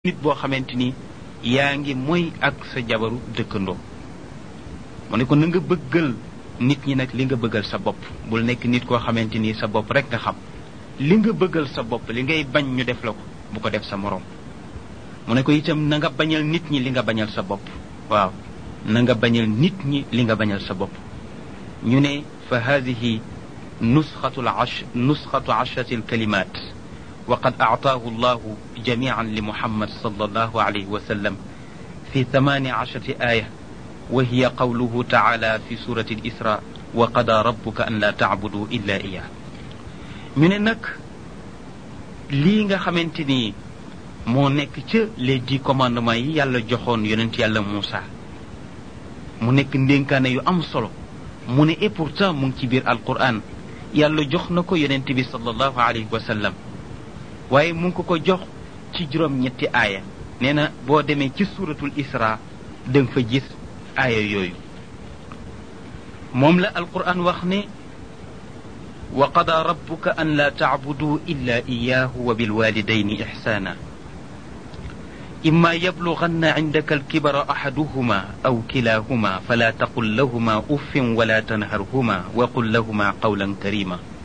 nit boo xamante ni yaa ngi mooy ak sa jabaru dëkkandoo mu ne ko na nga bëggal nit ñi nag li nga bëggal sa bopp bul nekk nit koo xamante ni sa bopp rek nga xam li nga bëggal sa bopp li ngay bañ ñu def la ko bu ko def sa moroom mu ne ko itam na nga bañal nit ñi li nga bañal sa bopp waaw na nga bañal nit ñi li nga bañal sa bopp ñu ne fa hadihi nusxatu ash nusxatu ashrati alkalimat وقد أعطاه الله جميعا لمحمد صلى الله عليه وسلم في ثمان عشرة آية وهي قوله تعالى في سورة الإسراء وقضى ربك أن لا تعبدوا إلا إياه من نك ليغا خامتيني moo nekk ca les dix commandements yi yàlla joxoon yonent yàlla Moussa mu nekk ndénkaane yu am solo mu ne et pourtant mu ngi ci biir alquran yàlla jox na ko yonent bi sallallahu alayhi wa sallam waaye mu ngi ko ko jox ci juróom ñetti aaya nee na boo demee ci suuratul isra da nga fa gis aaya yooyu moom la alquran wax ne wa qada rabbuka an la tacbuduu illa iyahu wa bilwalidayni ixsaana إما يبلغن عندك الكبر أحدهما أو كلاهما فلا تقل لهما أف ولا تنهرهما وقل لهما قولا كريما